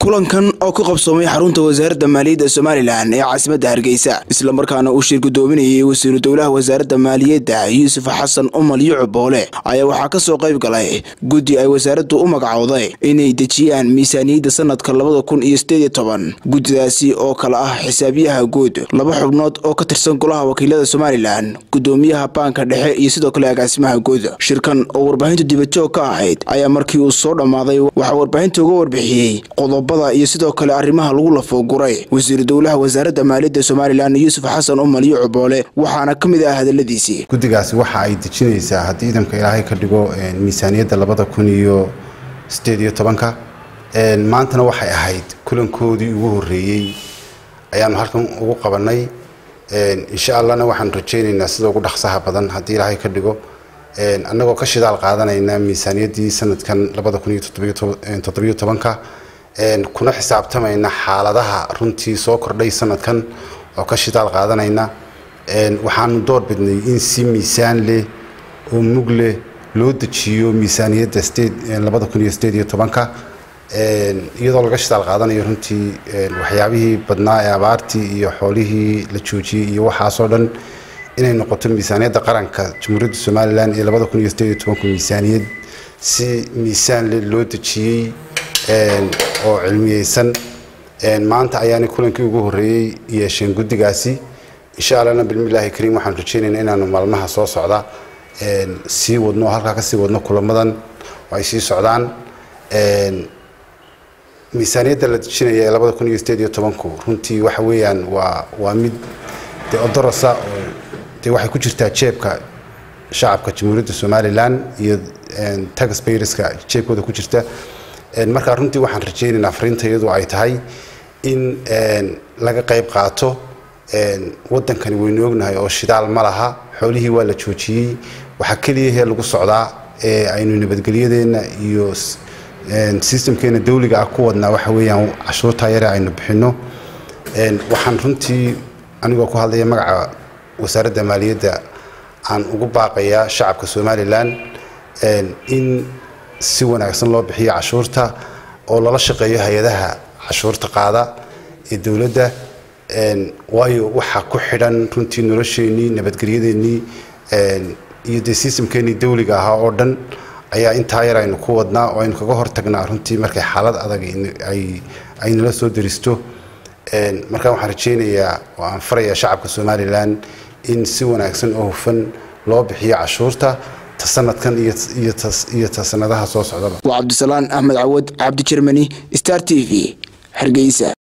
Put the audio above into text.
kulankan oo ku qabsoomay xarunta wasaaradda maaliyadda somalilan ee caasimadda hargeysa islamarkaana uu shir gudoominayay wasiiru dowlaha wasaaradda maaliyadda yuusuf xasan umal yucub boole ayaa waxaa ka soo qayb galay guddi ay wasaaraddu u magacowday inay dejiyaan miisaaniyadda sanadka labada kun iyo sideed iyo toban guddidaasi oo kale ah xisaabiyaha guud laba xubnood oo ka tirsan golaha wakiilada somalilan gudoomiyaha baanka dhexe iyo sidoo kale agaasimaha guud shirkan oo warbaahintu dibadjoog ka ahayd ayaa markii uu soo dhammaaday waxaa warbaahinta uga warbixiyey qodobada iyo sidoo kale arrimaha lagu lafooguray wasiiru dowlaha wasaaradda maaliyadda somalilan yuusuf xasan umal yucub boole waxaana ka mid ah hadaladiisii guddigaasi waxa ay dejinaysaa haddii ciidanka ilaahay ka dhigo miisaaniyadda labada kun iyo sideed iyo tobanka maantana waxay ahayd kulankoodii ugu horreeyey ayaanu halkan ugu qabanay insha allahna waxaan rajaynaynaa sida ugu dhaqsaha badan haddii ilaahay ka dhigo annagoo ka shidaal qaadanayna miisaaniyaddii sanadkan labada kun iyo toddobiyo tobanka kuna xisaabtamayna xaaladaha runtii soo kordhay sanadkan oo ka shidaal qaadanayna waxaanu door bidnay in si miisaan leh oo mug leh loo dejiyo miisaaniyadda labada kun iyo sideed iyo tobanka iyadoo laga shidaal qaadanayo runtii waxyaabihii badnaa ee abaartii iyo xoolihii la joojiyey iyo waxaasoo dhan inay noqoto miisaaniyadda qaranka jamhuuriyadda somalilan ee labada kun iyo sideed iyo tobanku miisaaniyad si miisaan leh loo dejiyey oo cilmiyeysan maanta ayaanay kulankii ugu horreeyey yeesheen guddigaasi insha allahna bilmillaahi kariim waxaan rajaynaynaa inaanu maalmaha soo socda sii wadno halkaa ka sii wadno kulamadan oo ay sii socdaan miisaaniyadda la dejinaya ee labada kun iyo sideed iyo tobanku runtii waxa weeyaan waa waa mid de odorosa oo dee waxay ku jirtaa jeebka shacabka jamhuuriyadda somalilan iyo taxpayerska jeebkooda ku jirta markaa runtii waxaan rajaynaynaa fariinta iyadu ay tahay in laga qayb qaato wadankani waynu ognahay oo shidaal ma laha xoolihii waa la joojiyey waxaa keliyahee lagu socdaa ee aynu nabadgelyadeena iyo sistamkeena dawliga ah ku wadnaa waxa weeyaan cashuurtaa yare aynu bixinno waxaan runtii anigoo ku hadlaya magaca wasaaradda maaliyadda aan ugu baaqayaa shacabka somalilan in si wanaagsan loo bixiyo cashuurta oo lala shaqeeyo hay-adaha cashuurta qaada ee dowladda waayo waxaa ku xidhan runtii nolosheenii nabadgelyadeennii iyo dee sistamkeenii dawliga ahaa oo dhan ayaa intaa yar aynu ku wadnaa oo aynu kaga hortagnaa runtii markay xaalad adag ay nala soo daristo markaa waxaan rajaynayaa oo aan farayaa shacabka somalilan in si wanaagsan oo hufan loo bixiyo cashuurta ta sanadkan iyo ta sanadaha soo socdaba waa cabdisalaan axmed cawad cabdi jermani star t v hargeysa